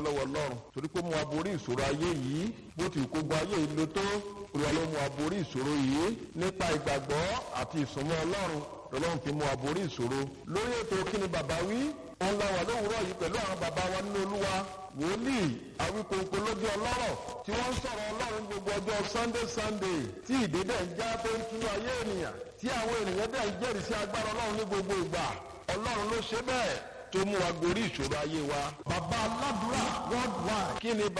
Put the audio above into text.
dúpẹ́ lọ́wọ́ ọlọ́run torí pé mú wa borí ìṣòro ayé yìí bó ti kógbó ayé yìí lo tó olúwa ló mú wa borí ìṣòro yìí nípa ìgbàgbọ́ àti ìsúnmọ́ ọlọ́run lọ́lọ́run fi mú wa borí ìṣòro lórí ètò kíni bàbá wí òun la wà lówùúrọ̀ yìí pẹ̀lú àwọn bàbá wa nínú olúwa wòlíì àwíkòǹkò lójú ọlọ́rọ̀ tí wọ́n ń sọ̀rọ̀ ọlọ́run gbogbo ọjọ́ sunday sunday tí ìdédé ń já tó ń túnú ayé ènìyàn tí àwọn ènìyàn dẹ̀ ń jẹ́rìí sí agbára ọlọ́run ní gbogbo ìgbà ọlọ́run ló ṣe bẹ́ẹ̀ tó mú wa gorí ìṣòro ayé wa. bàbá aládùúrà worldwide kí ni